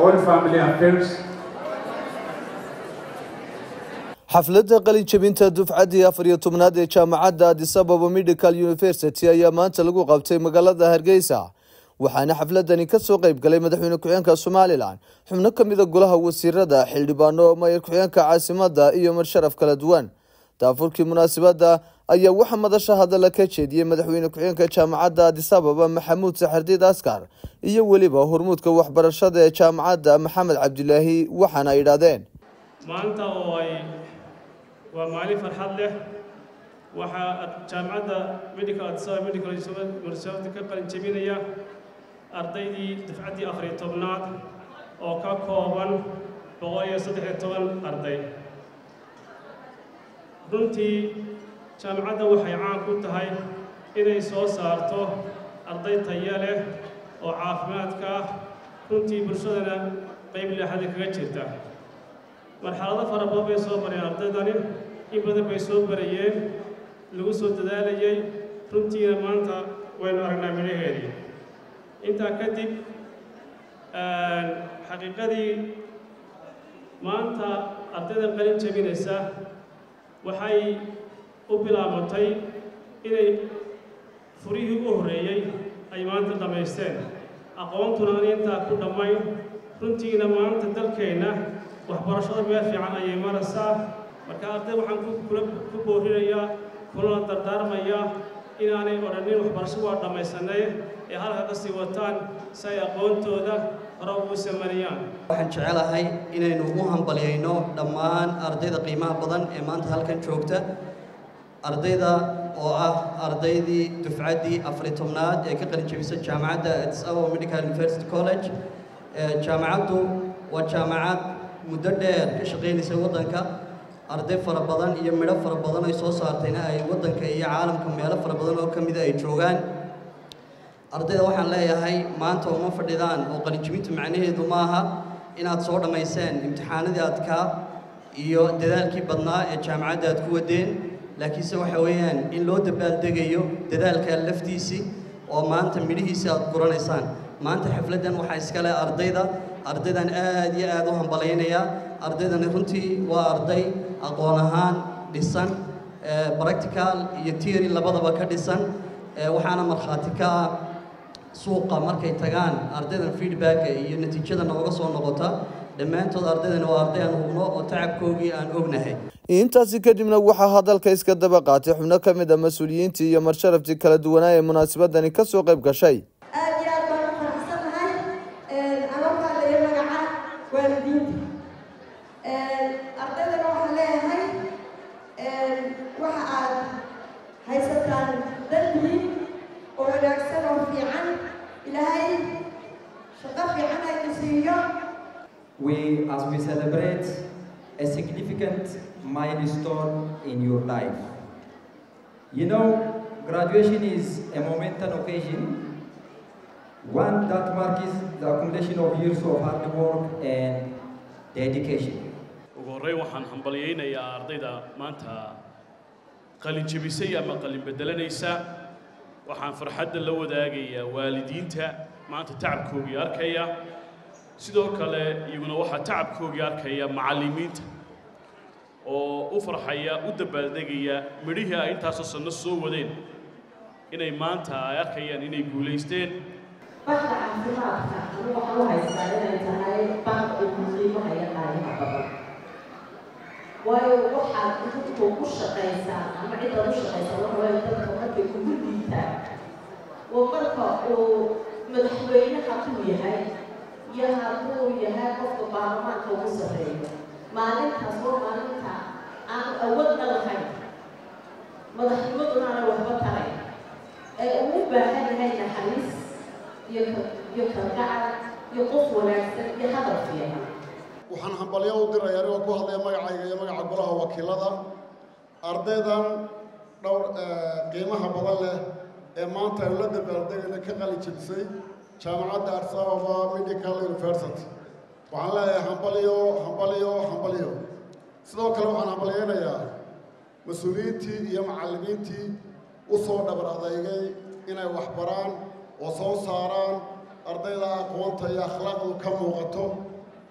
all family affairs. xafladda qalin jebinta dufcaddii afar iyo tobnaad ee jaamacadda addis ababa medical university ayaa maanta lagu qabtay magaalada hargeysa waxaana xafladani kasoo qeyb galay madaxweyne ku-xeenka somalilan xubno ka mida golaha wasiirada xildhibaano mayor ku-xeenka caasimada iyo marsharaf kala duwan daafurkii munaasabadda ayaa waxaa madasha hadalla ka jeediyey madaxweyne ku-xeenka jaamacadda addis ababa maxamuud saxardiid askar iyo weliba hormuudka waxbarashada ee jaamacadda maxamed cabdilaahi waxaana ay idhahdeen maanta oo ay waa maalin farxad leh waxaa jaamacadda medical addis ababa medical university ka qalin jebinaya ardaydii dafcaddii afar iyo tobnaad oo ka kooban boqol iyo saddex iyo toban arday runtii jaamacadda waxay caan ku tahay inay soo saarto arday taya leh oo caafimaadka ah runtii bulshadana qayb leexada kaga jirta marxalado fara badan bay soo bareen ardaydani in badan bay soo barayeen lagu soo dadaalayay runtiina maanta waynu aragnaa midhaheedii intaa kadib xaqiiqadii maanta ardayda qalin jebinaysa waxay u bilaabatay inay furihii u horreeyey ay maanta dhammaysteen aqoontuna aan intaa ku dhammayn runtiina maanta dalkeenna waxbarashada meel fiican ayay maraysaa marka arday waxaan ku boorinayaa kulana dardaarmayaa inaanay odhanin waxbarasho waa dhammaysanay ee halka ka sii wataan si ay aqoontooda hore ugu samariyaan waxaan jecelahay inaynu u hambalyayno dhammaan ardayda qiimaha badan ee maanta halkan joogta ardayda oo ah ardaydii dufcaddii afari tobnaad ee ka qalin jebisa jaamacadda addis ababa medical university college jaamacaddu waa jaamacad muddo dheer ka shaqaynaysa waddanka arday fara badan iyo midho fara badan ay soo saartayna ay waddanka iyo caalamka meelo fara badan oo ka mida ay joogaan ardayda waxaan leeyahay maanta uma fadhidaan oo qalinjibintu macnaheedu ma aha inaad soo dhammayseen imtixaanadii adkaa iyo dadaalkii badnaa ee jaamacadda aad ku wadeen laakiinse waxa weeyaan in loo dabaaldegayo dadaalkaa laftiisii oo maanta midhihiisii aad guranaysaan maanta xafladdan waxaa iskale ardayda ardaydan aad iyo aad u hambalaynayaa ardaydani runtii waa arday aqoon ahaan dhisan practical iyo theory labadaba ka dhisan waxaana markhaati ka ah suuqa markay tagaan ardaydan feedbacka iyo natiijada nooga soo noqota dhammaantood ardaydani waa arday aan hubno oo tacabkoogii aan ognahay intaasi kadibna waxaa hadalka iska daba qaatay xubno ka mid a mas-uuliyiintii iyo marsharaftii kala duwanaa ee munaasabadani kasoo qayb gashay aad iyo aad baan u faraxsanahay alabkaada iyo magaca waalidiinta ardaydana waxaan leeyahay waxa aad haysataan dandiin oo wanaagsan oo fiican ilaahay shaqo fiican ayna siiyo we as we celebrate a significant milestone in your life you know graduation is a momentous occasion one that marks the accumulation of years of hard work and dedication. ugu horreyn waxaan hambalyaynayaa ardayda maanta qalin jebisay ama qalin beddelanaysa waxaan farxadda la wadaagayaa waalidiinta maanta tacabkoogii arkaya sidoo kale iyaguna waxaa tacabkoogii arkaya macallimiinta oo u farxaya u dabaaldegaya midhihii ay intaasoo sanno soo wadeen inay maanta ay arkayaan inay guulaysteen baxda caafimaadka anu waxaan u haystaa inay tahay baaq ugu qiimaha iyo qaayaha badan waayo waxaad dadku ku shaqaysaan ama cidaad u shaqaysaan waxa waaye dadka markay kugu dhiitaan oo marka uu madaxweyne hadduu yahay iyo hadduu yahay qofka baarlamaanka ugu sarreeyo maalintaas waa maalinta aan awoodna lahayn madaxnimaduna aana waxba taray ee uu u baahan yahay naxariis iyo kalgacal iyo qof wanaagsan iyo hadal fiican waxaan hambalyo u diraya anigoo ku hadlaya magacayga iyo magaca golaha wakiilada ardaydan dhowr qiimaha badan leh ee maanta aynu la dabaaldegayna ka qalin jebisay jaamacadda addis ababa medical university waxaan leeyahay hambalyo hambalyo hambalyo sidoo kale waxaan hambalyaynayaa mas-uuliyiintii iyo macallimiintii u soo dhabar adeygay inay wax baraan oo soo saaraan ardayda aqoonta iyo akhlaaqdu ka muuqato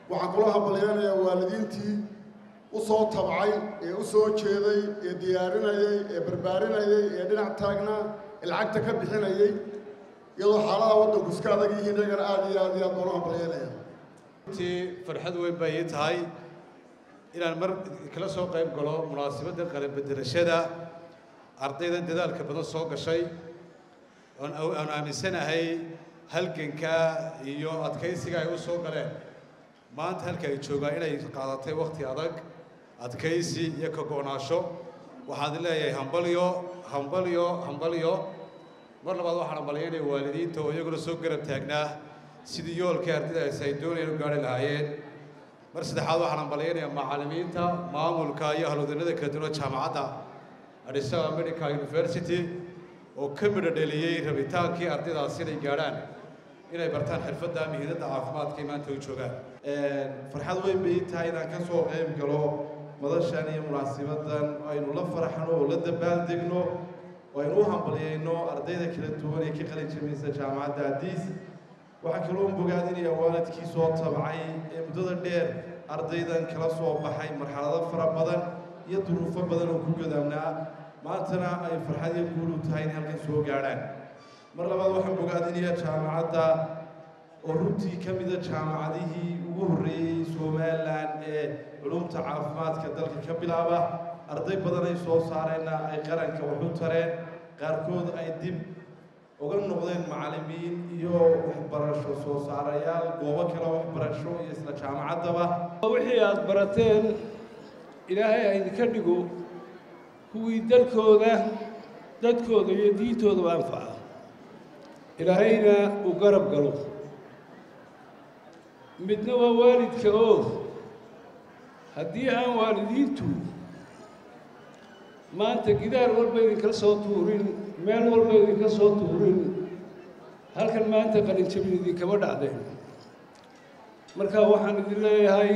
waxaan kula hambalyeynayaa waalidiintii u soo tabcay ee u soo jeeday ee diyaarinayay ee barbaarinayay ee dhinac taagnaa ee lacagta ka bixinayay iyadoo xaaladaha waddanku iska adag yihiin iyagana aad iyo aad iyo aad baan u hambalyeynaya runtii farxad weyn bay ii tahay inaan mar kala soo qayb galo munaasabadda qalanbedelashada ardayda dadaalka badan soo gashay oon aan aaminsanahay halganka iyo adkaysiga ay u soo galeen maanta halka ay joogaan inay qaadatay wakhti adag adkaysi iyo ka go'naasho waxaan leeyahay hambalyo hambalyo hambalyo mar labaad waxaan hambalyaynaya waalidiinta oo iyaguna soo garab taagnaa sidii yoolkii ardaydaas ay doonayeen u gaari lahaayeen mar saddexaad waxaan hambalyaynayaa macallimiinta maamulka iyo ahludanada kala duwan jaamacadda Addis Ababa Medical University oo ka midho dheliyey rabitaankii ardaydaas inay gaadhaan inay bartaan xirfadda mihiidadda caafimaadka ee maanta u joogaan farxad weyn bay ii tahay inaan ka soo qayb galo madashan iyo munaasibadan aynu la faraxno oo la dabaaldegno oo aynu u hambalyayno ardayda kala duwan ee ka qalin jabinaysa jaamacadda Addis waxaa kaloo bogaadinaya waalidkii soo tabcay ee muddada dheer ardaydan kala soo baxay marxalado fara badan iyo duruufo badan oo ku godaamnaa maantana ay farxad iyo guul u tahay inay halkan soo gaadhaan mar labaad waxaan bogaadinayaa jaamacadda oo runtii ka mida jaamacadihii ugu horreeyey somalilan ee culumta caafimaadka dalka ka bilaaba arday badan ay soo saareenna ay qaranka wax u tareen qaarkood ay dib uga noqdeen macallimiin iyo waxbarasho soo saarayaal goobo kale waxbarasho iyo isla jaamacaddaba wixii aad barateen ilaahay ha idinka dhigo kuwii dalkooda dadkooda iyo diintoodaba anfaca ilaahayna uu garab galo midna waa waalidka oo haddii aan waalidiintu maanta gidaar walba idinkala soo tuurin meel walba idinka soo tuurin halkan maanta qalinjabin idinkama dhacdeen marka waxaan idin leeyahay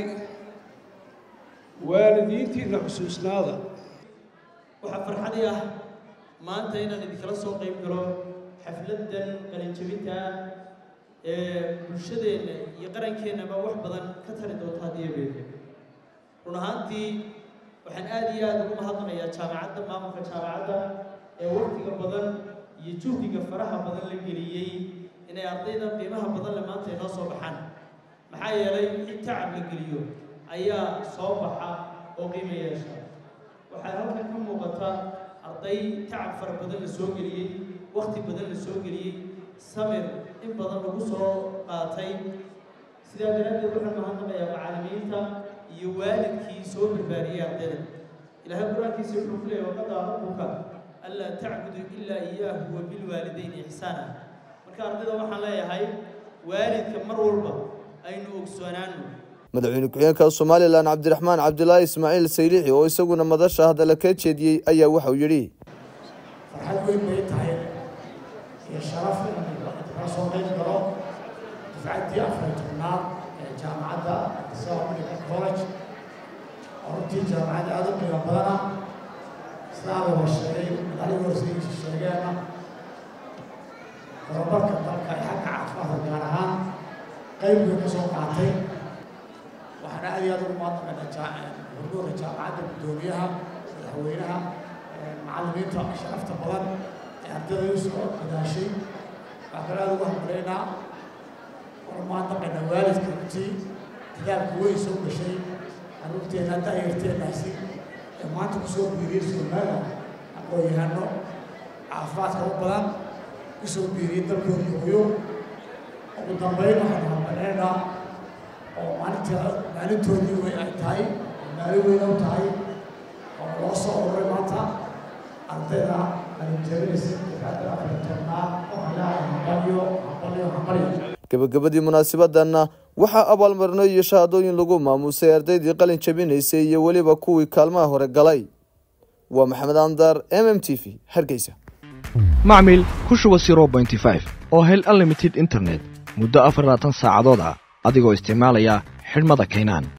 waalidiintiinna xusuusnaada waxaa farxadii ah maanta inaan idinkala soo qayb galo xafladdan qalinjabinta ee bulshadeenna iyo qarankeenaba wax badan ka tari doonta haddii abeeke run ahaantii waxaan aad iyo aad ugu mahadnaqayaa jaamacadda maamulka jaamacadda ee waqtiga badan iyo juhdiga faraha badan la geliyey inay ardayda qiimaha badan le maanta inoo soo baxaan maxaa yeelay wixii tacab la geliyo ayaa soo baxa oo qiimo yeesha waxaa halkan ka muuqata arday tacab fara badan la soo geliyey waqti badan la soo geliyey samir in badan lagu soo qaatay sidaa daraaddeed waxaan mahadnaqayaa macallimiinta iyo waalidkii soo barbaariyey ardayda ilaahay qur-aankiisa wuxuu ku leeyahy waqadaa rabbuka anlaa tacbudu ilaa iyaahu wa bilwaalidayni ixsaana marka ardayda waxaan leeyahay waalidka mar walba aynu ogsoonaano madaxweyne ku-xigeenka somalilan cabdiraxmaan cabdilaahi ismaaciil saylixi oo isaguna madasha hadalla ka jeediyey ayaa waxau yidhi farxad weyn bay tahay iyo sharaf inaan kala soo qayb galo dufcaddii afar tobnaad ee jaamacadda Addis Medical College oo runtii jaamacad aad u qiimo badana sidaa la sheegay madaxdii horseyiisa sheegeena horumarka dalka ee xagga caafimaadka gaar ahaan qayb weyn ka soo qaatay waxaana aad iyo aad ugu mahadnaqaynaa hordoorka jaamacadda guddoomiyaha madaxweynaha macallimiinta sharafta badan ee ardayda u soo dadaashay waxaa kale aad ugu hambalyaynaa oona mahadnaqaynaa waalidka runtii dadaalka weyn soo gashay carruurteenna daayarteennaasi ee maanta kusoo biiriyey somaliland aqoon-yahano caafimaadka u badan kusoo biiriyey dalkoodii hooyo ugu dambeyn waxaanu hambalyaynaa oo maalinta maalintoodii wey ay tahay oo maalin weyn u tahay oo loo soo ururay maanta ardayda qalinjabinaysa dufcadda afar tobnaad oo hayaa hambalyo hambalyo hambalyo gebagabadii munaasabadanna waxaa abaalmarino iyo shahaadooyin lagu maamuusay ardaydii qalin jabinaysay iyo weliba kuwii kaalmaha hore galay waa maxamed andar m m t v hargeysa macmil ku shuba oo hel unlimited internet muddo afar labaatan saacadood ah adigoo isticmaalaya xidhmada kaynaan